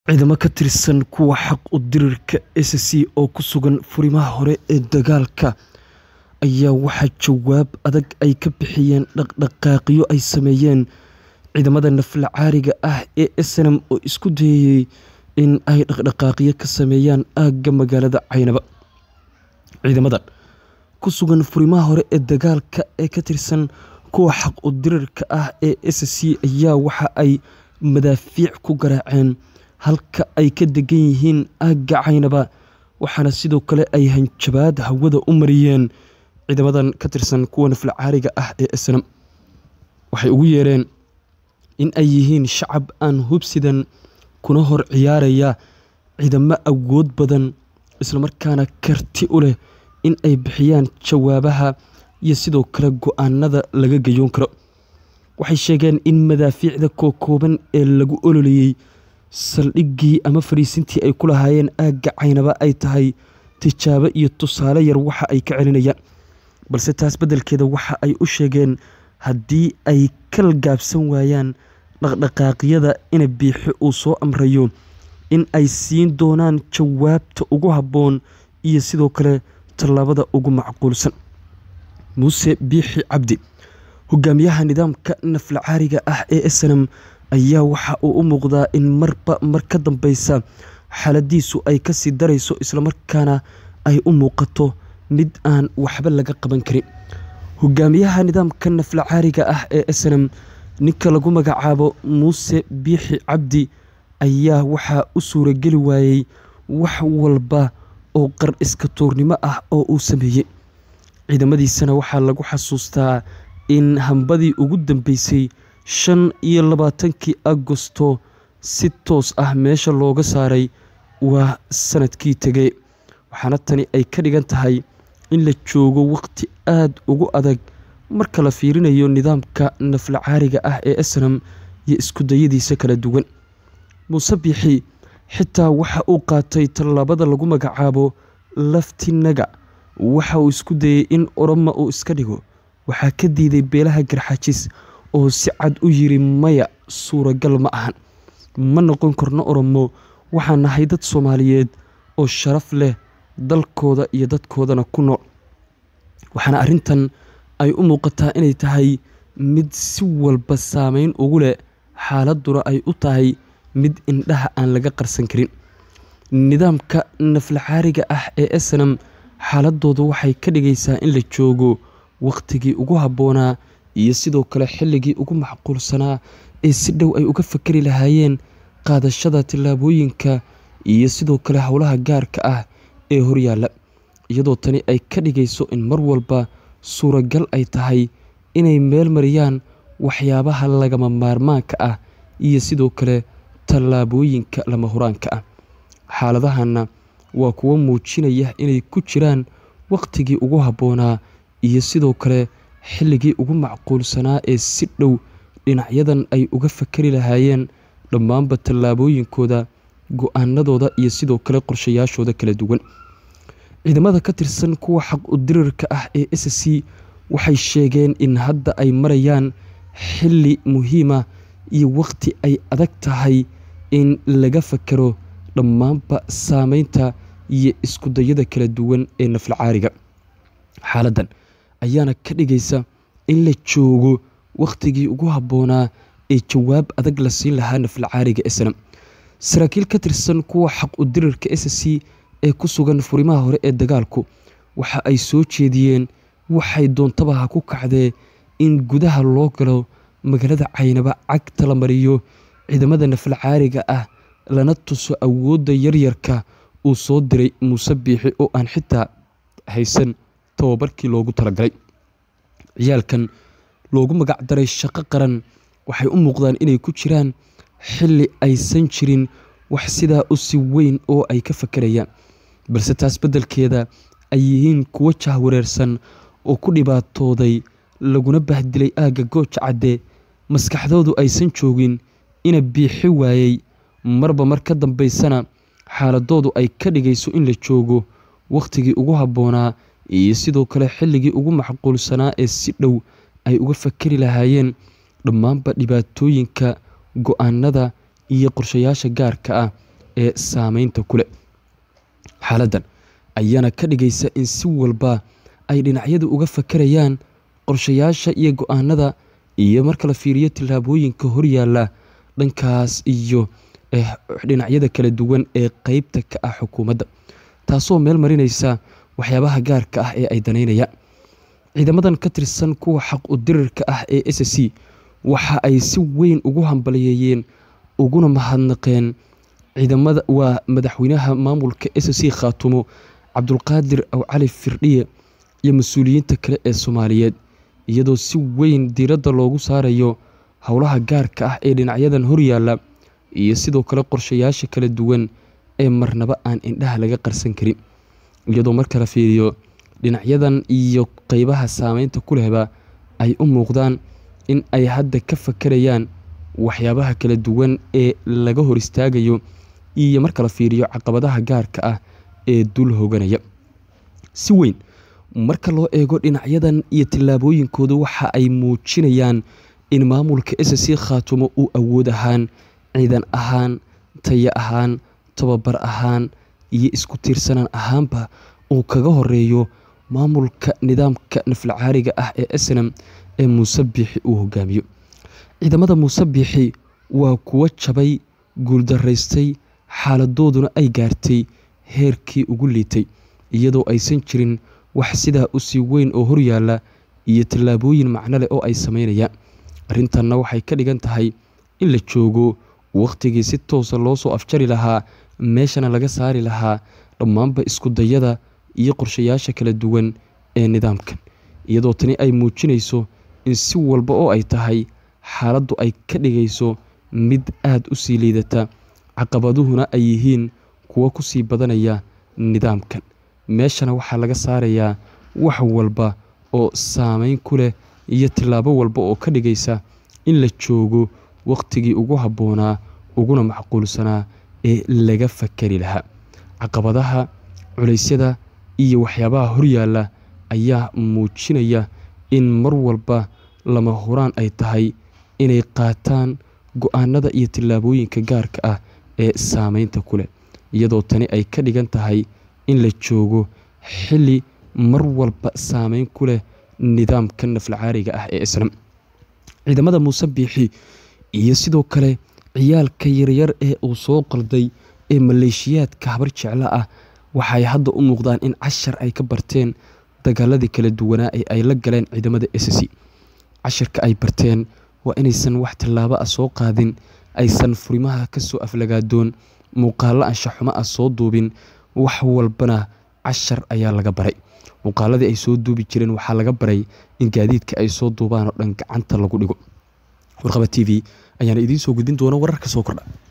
Ciidamo ka tirsan kuwa xaq-u-dirirka SSC oo ku sugan furimaha hore ee dagaalka ayaa waxaa jawaab adag ay ka bixiyeen dhaqdhaqaaqyo ay sameeyeen ciidamada naflacaariga ah ee SNM oo isku dayayay in ay dhaqdhaqaaqyo ka sameeyaan aagga magaalada Caynaba. Ciidamadan ku sugan furimaha hore ee dagaalka ee ka tirsan kuwa xaq-u-dirirka ah ee SSC ayaa waxa ay madaafiic ku garaaceen halka ay ka degan yihiin aagga Caynaba waxaana sidoo kale ay hanjabaad hawada u mariyeen ciidamadan ka tirsan kuwa naflacaariga ah ee SNM. Waxay ugu yeereen in ay yihiin shacab aan hubsidan kuna hor ciyaaraya ciidamo awood badan isla markaana karti u leh in ay bixiyaan jawaabaha iyo sidoo kale go'aanada laga gayoon karo. Waxay sheegeen in madaafiicda kookooban ee lagu ololeeyay saldhiggii ama fariisintii ay ku lahaayeen aagga Caynaba ay tahay tijaabo iyo tusaale yar waxa ay ka celinayaan, balse taas beddelkeeda waxa ay u sheegeen haddii ay ka gaabsan waayaan dhaqdhaqaaqyada in Biixi uu soo amrayo in ay siin doonaan jawaabta ugu habboon iyo sidoo kale tallaabada ugu macquulsan. Muuse Biixi Cabdi, hogaamiyaha nidaamka naflacaariga ah ee SNM, ayaa waxa uu u muuqdaa in marba mar ka dambeysa xaaladdiisu ay ka sii darayso isla markaana ay u muuqato mid aan waxba laga qaban karin. Hogaamiyaha nidaamka naflacaariga ah ee SNM, ninka lagu magacaabo Muuse Biixi Cabdi, ayaa waxaa u suurageli waayay wax walba oo qar iska tuurnimo ah oo uu sameeyay. Ciidamadiisana waxaa lagu xasuustaa in hambadii ugu dambeysay shan iyo labaatankii Agoosto si toos ah meesha looga saaray waa sanadkii tegay, waxaana tani ay ka dhigan tahay in la joogo waqti aad ugu adag marka la fiirinayo nidaamka naflacaariga ah ee SNM iyo isku dayadiisa kala duwan. Muuse Biixi xitaa waxa uu qaatay tallaabada lagu magacaabo Lafti-naga, waxa uu isku dayay in Oromo uu iska dhigo. Waxaa ka diiday beelaha Garxaajis oo si cad u yiri maya suuragal ma ahan, ma noqon karno Oromo, waxaan nahay dad Soomaaliyeed oo sharaf leh dalkooda iyo dadkoodana ku nool. Waxaana arrintan ay u muuqataa inay tahay mid si walba saameyn ugu leh xaaladduna ay u tahay mid indhaha aan laga qarsan karin. Nidaamka naflacaariga ah ee SNM xaaladdoodu waxay ka dhigaysaa in la joogo waqtigii ugu habboonaa iyo sidoo kale xilligii ugu macquulsanaa ee si dhow ay uga fakari lahaayeen qaadashada tallaabooyinka iyo sidoo kale howlaha gaarka ah ee horyaalla. Iyadoo tani ay ka dhigayso in mar walba suuragal ay tahay inay meel mariyaan waxyaabaha lagama maarmaanka ah iyo sidoo kale tallaabooyinka lama huraanka ah. Xaaladahanna waa kuwo muujinaya inay ku jiraan waqtigii ugu habboonaa iyo sidoo kale xilligii ugu macquulsanaa ee si dhow dhinacyadan ay uga fakari lahaayeen dhammaanba tallaabooyinkooda, go'aanadooda iyo sidoo kale qorshayaashooda kala duwan. Ciidamada ka tirsan kuwa xaq-u-dirirka ah ee SSC waxay sheegeen in hadda ay marayaan xilli muhiim ah iyo waqti ay adag tahay in laga fakaro dhammaanba saameynta iyo isku dayada kala duwan ee naflacaariga. Xaaladdan ayaana ka dhigaysa in la joogo waqtigii ugu habboonaa ee jawaab adag la siin lahaa naflacaariga SNM. Saraakiil ka tirsan kuwa xaq-u-dirirka SSC ee ku sugan furimaha hore ee dagaalku waxa ay soo jeediyeen waxay doontaba ha ku kacdee in gudaha loo galo magaalada Caynaba cagta la mariyo ciidamada naflacaariga ah lana tuso awoodda yaryarka uu soo diray Muuse Biixi oo aan xitaa haysan tababarkii loogu talagalay. Ciyaalkan loogu magac daray shaqo qaran waxay u muuqdaan inay ku jiraan xilli aysan jirin wax sidaa u sii weyn oo ay ka fakarayaan, balse taas beddelkeeda ay yihiin kuwo jahwareersan oo ku dhibaatooday laguna bahdilay aagga Gooja Cadde, maskaxdoodu aysan joogin ina Biixi waayay, marba mar ka dambeysana xaaladdoodu ay ka dhigayso in la joogo waqtigii ugu habboonaa iyo sidoo kale xilligii ugu macquulsanaa ee si dhow ay uga fakari lahaayeen dhammaanba dhibaatooyinka, go'aanada iyo qorshayaasha gaarka ah ee saameynta ku leh xaaladdan ayaana ka dhigaysa in si walba ay dhinacyadu uga fakarayaan qorshayaasha iyo go-aanada iyo marka la fiiriyo tillaabooyinka horyaalla dhankaas iyo dhinacyada kala duwan ee qeybta ka ah xukuumadda taasoo meel marinaysa waxyaabaha gaarka ah ee ay danaynayaan ciidamadan ka tirsan kuwa xaq u dirirka ah ee s c waxa ay si weyn ugu hambaliyeeyeen uguna mahadnaqeen ciidamada waa madaxweynaha maamulka s c khaatumo cabdulqaadir aw cali firdhiye iyo mas-uuliyiinta kale ee soomaaliyeed iyadoo si weyn diiradda loogu saarayo howlaha gaarka ah ee dhinacyadan horyaalla iyo sidoo kale qorshayaasha kala duwan ee marnaba aan indhaha laga qarsan karin iyadoo marka la fiiriyo dhinacyadan iyo qeybaha saameynta ku lehba ay u muuqdaan in ay hadda ka fakarayaan waxyaabaha kala duwan ee laga hor istaagayo iyo marka la fiiriyo caqabadaha gaarka ah ee dul hoganaya si weyn marka loo eego dhinacyadan iyo tillaabooyinkooda waxa ay muujinayaan in maamulka s c khaatumo uu awood ahaan ciidan ahaan taya ahaan tababar ahaan iyo isku tiirsanaan ahaanba uu kaga horeeyo maamulka nidaamka naflacaariga ah ee snam ee muuse biixi uu hogaamiyo ciidamada muuse biixi waa kuwo jabay guuldaraystay xaaladooduna ay gaartay heerkii ugu liitay iyadoo aysan jirin wax sidaa u sii weyn oo horyaalla iyo tallaabooyin macno leh oo ay sameynayaan arrintanna waxay ka dhigan tahay in la joogo wakhtigii si toosa loo soo afjari lahaa meeshana laga saari lahaa dhammaanba iskudayada iyo qorshayaasha kala duwan ee nidaamkan iyadoo tani ay muujinayso in si walba oo ay tahay xaaladdu ay ka dhigayso mid aada u sii liidata caqabaduhuna ay yihiin kuwo ku sii badanaya nidaamkan meeshana waxaa laga saarayaa wax walba oo saameyn ku leh iyo tillaabo walba oo ka dhigaysa in la joogo wakhtigii ugu habboonaa uguna macquulsanaa ee laga fakari lahaa caqabadaha culeysyada iyo waxyaabaha horyaalla ayaa muujinaya in mar walba lama huraan ay tahay inay qaataan go-aanada iyo tillaabooyinka gaarka ah ee saameynta ku leh iyadoo tani ay ka dhigan tahay in la joogo xilli mar walba saameyn ku leh nidaamka naflacaariga ah ee islam ciidamada muuse biixi iyo sidoo kale ciyaalka yaryar ee uu soo qalday ee maleeshiyaadka habar jeclo ah waxay hadda u muuqdaan in cashar ay ka barteen dagaaladii kala duwanaa ee ay la galeen ciidamada s c casharka ay barteen waa inaysan wax tallaabo ah soo qaadin aysan furimaha ka soo aflagaadoon muuqaallo anshaxumo ah soo duubin wax walbana cashar ayaa laga baray muuqaaladii ay soo duubi jireen waxaa laga baray in gaadiidka ay soo duubaan oo dhan gacanta lagu dhigo warqaba t v ayaana idiin soo gudbin doona wararka soo kordha